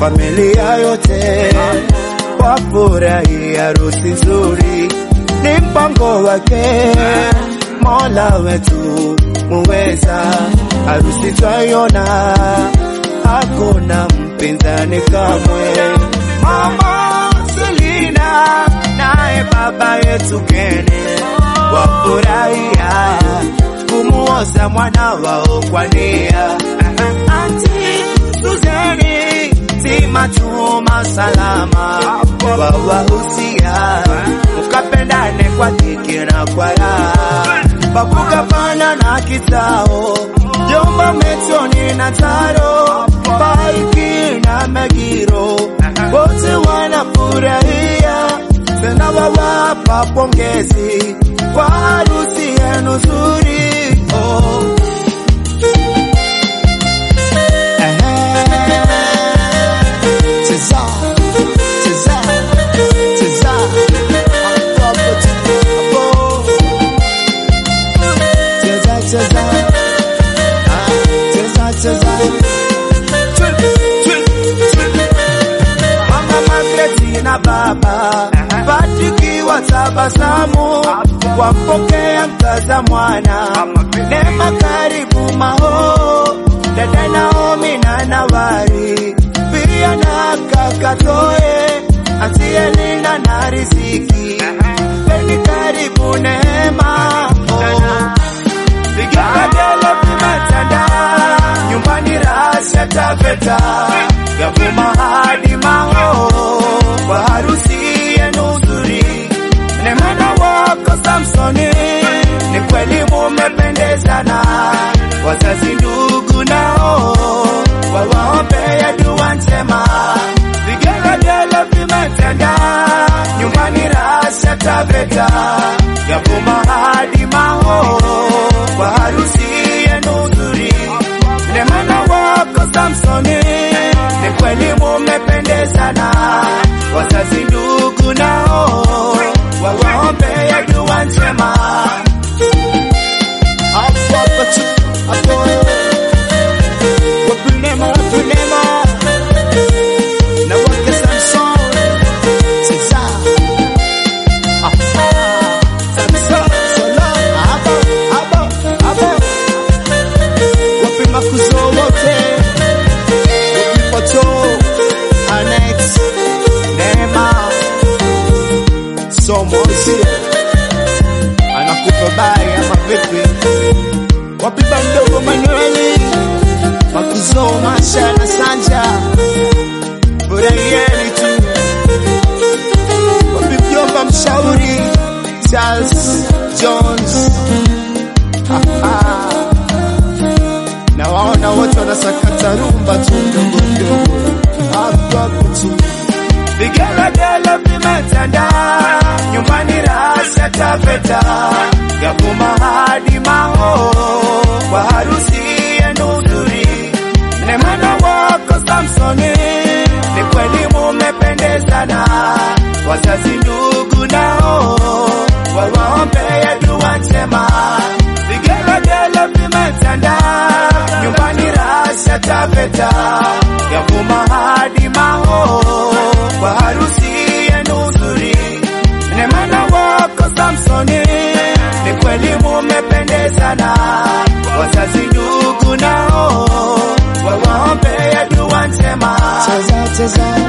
familia yote wafurahi harusi nzuri, ni mpango wake Mola wetu muweza. Harusi twaiona, hakuna mpinzani kamwe. Mama Selina naye baba yetu Kene wafurahia kumuoza mwana wao kwa nia. Anti Suzeni zima chuma salama wawahusia mukapendane kwa dhiki na kwa raha bakugapana na kitao jomba metoni na taro baiki na megiro wote wanafurahia tena wawapa pongezi kwa harusi yenu nzuri oh. Cheza, cheza, cheza. Hapo, hapo. Cheza, cheza. Ah, cheza, cheza. Mama Margaret na baba Patriki wa tabasamu wampokea mkaza mwana Neema karibu maho dada Naomi na Nawari pia na kaka Toe Antielina na Riziki Peni karibu Neema oh. Vigelegele vimetanda nyumbani rasha tafeta yavuma hadi maho kwa harusi yenu nzuri. Nemana wako Samsoni, ni kweli mumependezana, wazazi ndugu nao wawaombea dua njema. Vigelegele vimetanda nyumbani rasha tafeta yavuma hadi maho kwa harusi yenu nzuri. Nemana wako Samsoni, ni kweli mumependezana, wazazi ndugu nao wawaombea dua njema. Hapo hapo tu, hapo. Wapi Neema, wapi Neema? Na wake Samson, Sisa. Aha. Samson, Solo. Hapo, hapo, hapo. Wapi makuzo wote? Wapi Poto, Annex, Neema, Somozi anakupa bai ama vipi? Wapi mdogo Manueli, makuzo Masha na Sanja, furahieni tu. Wapi mjomba mshauri Charles Jones, Aha. na waona wote wanasakata rumba tu mdogo mdogo hapo hapo tu. Vigelegele vimetanda nyumbani, rasha tafeta yavuma hadi maho kwa harusi yenu nzuri. Nemana wako Samsoni, ni kweli mumependezana, wazazi ndugu nao wawaombea dua njema. Vigelegele vimetanda nyumbani, rasha tafeta yavuma hadi maho kwa harusi yenu nzuri. Nemana wako Samsoni, ni kweli mumependezana, wazazi ndugu nao wawaombea dua njema. Cheza, cheza.